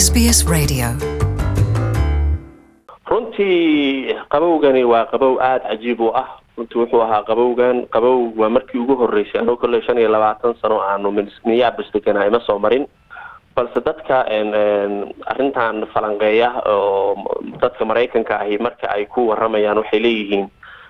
SBS Radio. runtii qabowgani waa qabow aada cajiib u ah runtii wuxuu ahaa qabowgan qabow waa markii ugu horeysay anuu kolley shan iyo labaatan sano aanu minneapolis deganaa ima soo marin balse dadka arrintan falanqeeya oo dadka maraykanka ahi marka ay ku waramayaan waxay leeyihiin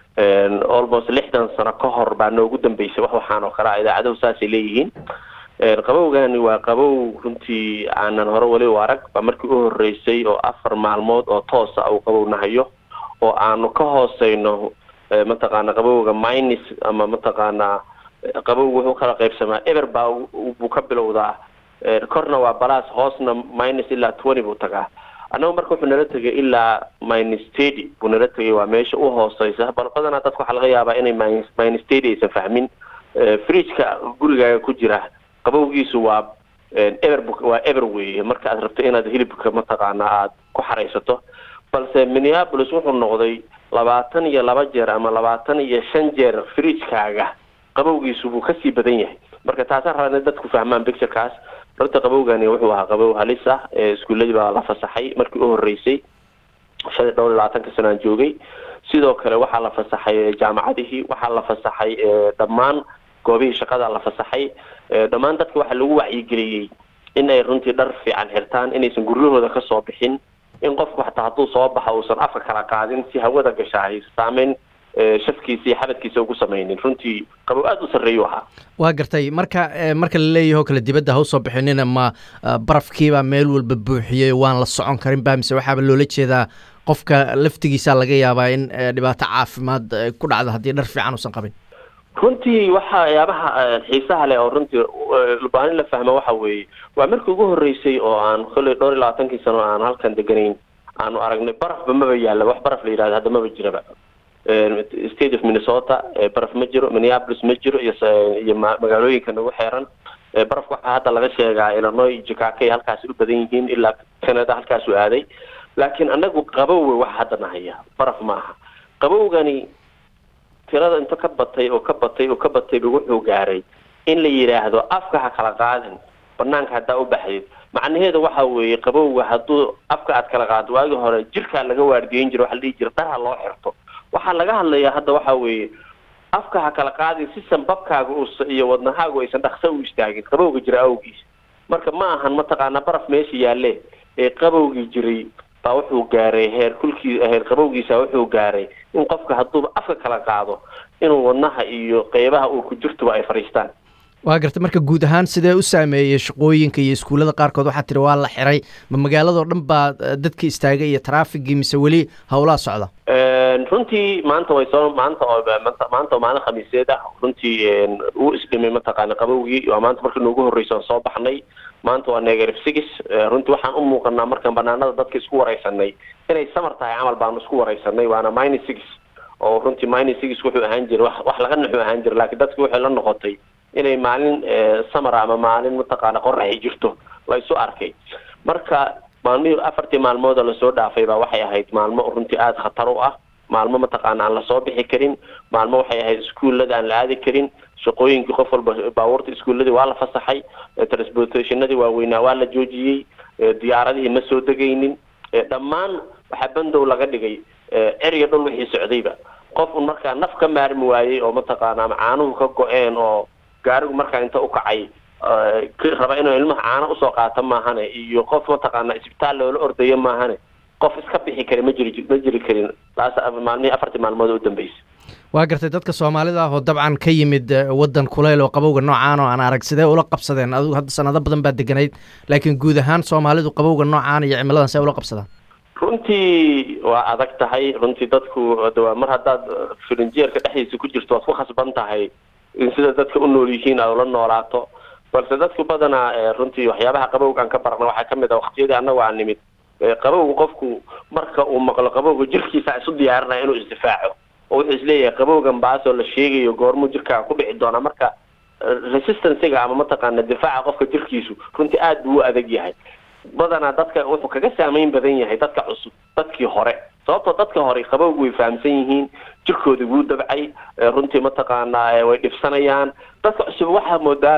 almost lixdan sano ka hor baa noogu dambeysay wax waxaan oo kale a idaacadahu saasay leeyihiin qabowgani waa qabow runtii aanan hore weli u arag baa markii u horeysay oo afar maalmood oo toosa uu qabow nahayo oo aanu ka hooseyno mataqaana qabowga minus ama mataqaanaa qabowga wuxuu kala qaybsamaa eber baa buu ka bilowdaa korna waa balas hoosna minus ilaa twenty buu tagaa annaga marka wuxuu nala tegay ilaa minus thirty buu nala tegay waa meesha u hooseysa bal badanaa dadka waxaa laga yaabaa inay minus minus thirty aysan fahmin fridgeka gurigaaga ku jira qabowgiisu waa eber waa eber weeye marka aad rabto inaad hilibka mataqaana aada ku xaraysato balse minneapolis wuxuu noqday labaatan iyo laba jeer ama labaatan iyo shan jeer fridgekaaga qabowgiisu buu kasii badan yahay marka taasaan rabaa inay dadku fahmaan picturekaas runta qabowgani wuxuu ahaa qabow halis ah iskuuladii baa la fasaxay markii u horeysay shan iyo dhowr iyo labaatanka sano aan joogay sidoo kale waxaa la fasaxay jaamacadihii waxaa la fasaxay dhammaan goobihii shaqada la fasaxay dhammaan dadka waxaa lagu wacyigeliyey in ay runtii dhar fiican xirtaan inaysan guryahooda kasoo bixin in qofku xataa hadduu soo baxa uusan afka kala qaadin si hawada gashahay saameyn shafkiisa iyo xabadkiisa ugu samaynin runtii qabow aada u sarreeyu ahaa waa gartay marka marka la leeyaho kale dibadda ha usoo bixinina ma barafkiibaa meel walba buuxiyey waan la socon karin ba mise waxaaba loola jeedaa qofka laftigiisa laga yaabaa in dhibaato caafimaad ku dhacda haddii dhar fiican uusan qabin runtii waxayaabaha xiisaha leh oo runtii lubaanin la fahma waxa weeye waa markii ugu horeysay oo aan kolley dhowr iyo labaatankii sano aan halkan deganayn aanu aragnay barafba maba yaalla wax baraf la yidhahdo hadda maba jiraba state of minnesota baraf ma jiro minneapolis ma jiro iyo iyo magaalooyinka nagu xeeran barafka waxaa hadda laga sheegaa illinois jikakay halkaasi u badan yihiin ilaa canada halkaasu aaday laakiin anagu qabowe waxa hadda nahaya baraf ma aha qabowgani tirada inta ka batay oo ka batay oo ka batayba wuxuu gaaray in la yidhaahdo afka ha kala qaadin banaanka haddaa u baxdid macnaheeda waxa weeye qabowga hadduu afka aad kala qaado waagii hore jirkaa laga waardiyeyn jira waxa la dhihi jira dhar ha loo xirto waxaa laga hadlayaa hadda waxa weeye afka ha kala qaadin si sanbabkaaga us iyo wadnahaagu aysan dhaksa u istaagin qabowga jira awgiis marka ma ahan mataqaanaa baraf meesha yaalle ee qabowgii jiray baa wuxuu gaaray heer kulkii heer qabowgiisa wuxuu gaaray in qofka hadduuba afka kala qaado inuu wadnaha iyo qeybaha uu ku jirtuba ay fadhiistaan waa gartay marka guud ahaan sidee u saameeyey shaqooyinka iyo iskuullada qaarkood waxaa tiri waa la xiray ma magaaladao dhan baa dadka istaagay iyo traafigii mise weli howlaha socda runtii maanta way soo maanta oo maanta oo maalin khamiiseed ah runtii uu isdhimay mataqaana qabowgii waa maanta markii noogu horreysa aan soo baxnay maanta waa negative six runtii waxaan u muuqanaa markaan banaanada dadka isku wareysanay inay samar tahay camal baanu isku wareysanay waana minus six oo runtii minus six wuxuu ahaan jiray wax wax laga naxu ahaan jiray laakiin dadki waxay la noqotay inay maalin samar ama maalin mataqaana qoraxi jirto la isu arkay marka maalmihii afartii maalmoodoo lasoo dhaafay baa waxay ahayd maalmo runtii aada khatar u ah maalmo mataqaana aan lasoo bixi karin maalmo waxay ahayd iskuullada aan la aadi karin shaqooyinkii qof walba baabuurta iskuulladii waa la fasaxay transportationadii waaweynaa waa la joojiyey diyaaradihii ma soo degaynin dhammaan waxaa bandow laga dhigay erya dhul wixii socdayba qof un markaa naf ka maarmi waayey oo mataqaana ama caanuhu ka go-een oo gaarigu markaa inta u kacay raba inuu ilmaha caano usoo qaato maahane iyo qof mataqaana isbitaal loola ordayo maahane qof iska bixi kara ma jiri ma jiri karin taas maalmihii afartii maalmood u dambeysay waa gartay dadka soomaalida ah oo dabcan ka yimid waddan kuleyl oo qabowga noocaan oo aan arag sidee ula qabsadeen adigu hadda sanado badan baa deganayd laakiin guud ahaan soomaalidu qabowga noocaan iyo cimiladan see ula qabsadaan runtii waa adag tahay runtii dadku waa mar haddaad firinjeerka dhexdiisa ku jirto waad ku khasban tahay in sida dadka u nool yihiin aad ula noolaato balse dadku badanaa runtii waxyaabaha qabowgaan ka barna waxaa kamid ah waqtiyadii annagu aan nimid qabowga qofku marka uu maqlo qabowga jirkiisa isu diyaarinaya inuu isdifaaco oo wuxuu isleeyahay qabowgan baasoo la sheegayo goormuu jirkaaga ku dhici doonaa marka resistancega ama mataqaana difaaca qofka jirkiisu runtii aada buu u adag yahay badanaa dadka wuxuu kaga saameyn badan yahay dadka cusub dadkii hore sababtoo dadka hore qabowgu way fahamsan yihiin jirkoodii wuu dabcay runtii mataqaanaa way dhibsanayaan dadka cusub waxaa moodaaba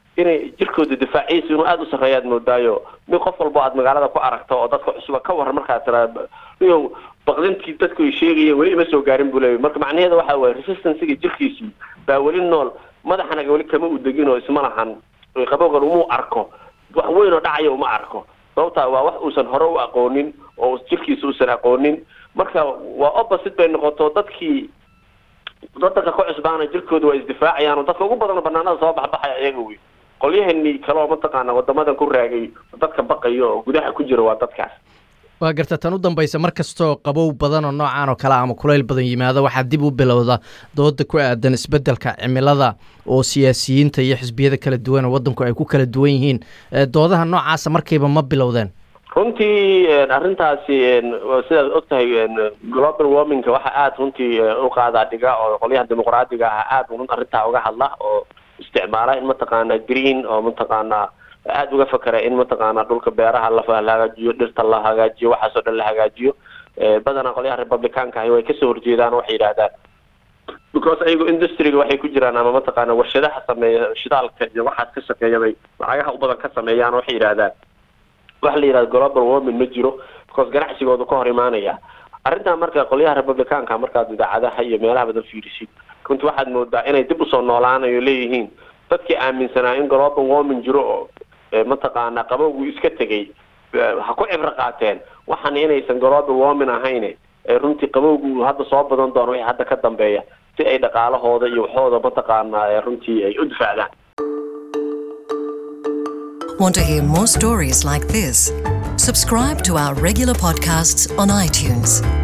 inay jirkooda difaaciisa inuu aada u sarreeyaad moodaayo mid qof walbo aad magaalada ku aragto oo dadka cusuba ka waran markaad tiraa iyo baqdintii dadku ay sheegayeen weli ima soo gaarin buu leeyahy marka macnaheeda waxa waye resistancyga jirkiisii baa weli nool madaxanaga weli kama u degin oo isma lahan qabowgan umuu arko wax weyn oo dhacaya uma arko sababtaa waa wax uusan hore u aqoonin oo jirkiisa uusan aqoonin marka waa opposite bay noqoto dadkii wadanka ku cusbaana jirkooda waa isdifaacayaan oo dadka ugu badan banaanada soo baxbaxaya ayaga wey qolyahani kale oo mataqaana wadamadan ku raagay dadka baqayo oo gudaha ku jira waa dadkaas waa garta tan u dambaysa mar kastoo qabow badan oo noocaan oo kale ama kulayl badan yimaado waxaa dib u bilowda dooda ku aadan isbeddelka cimilada oo siyaasiyiinta iyo xisbiyada kala duwan oo waddanku ay ku kala duwan yihiin doodaha noocaasa markiiba ma bilowdeen runtii arrintaasi sidaad og tahay global warmingka waxa aada runtii u qaadaa dhiga oo qolyaha dimuqraadiga ah aada run arrintaa uga hadla oo isticmaala in mataqaana green oo mataqaana aada uga fakera in mataqaana dhulka beeraha la hagaajiyo dhirta la hagaajiyo waxaasoo dhan la hagaajiyo badanaa qolyaha republicaanka ahi way kasoo horjeedaan waxay yidhahdaan because ayago industryga waxay ku jiraan ama mataqaana warshadaha sameeya shidaalka iyo waxaas ka shaqeeya bay lacagaha u badan ka sameeyaan waxay yidhahdaan waxa la yidhahda global warming ma jiro because ganacsigooda ka hor imaanaya arrintan marka qolyaha republicaanka markaad idaacadaha iyo meelaha badan fiirisid runtii waxaad moodaa inay dib usoo noolaanayo leeyihiin dadkii aaminsanaa in global warming jiro oo mataqaana qabowgu iska tegay ha ku cibro qaateen waxaan inaysan global warming ahayn runtii qabowgu hadda soo badan doono wixii hadda ka dambeeya si ay dhaqaalahooda iyo waxooda mataqaana runtii ay u difaacdaan Want to hear more stories like this? Subscribe to our regular podcasts on iTunes.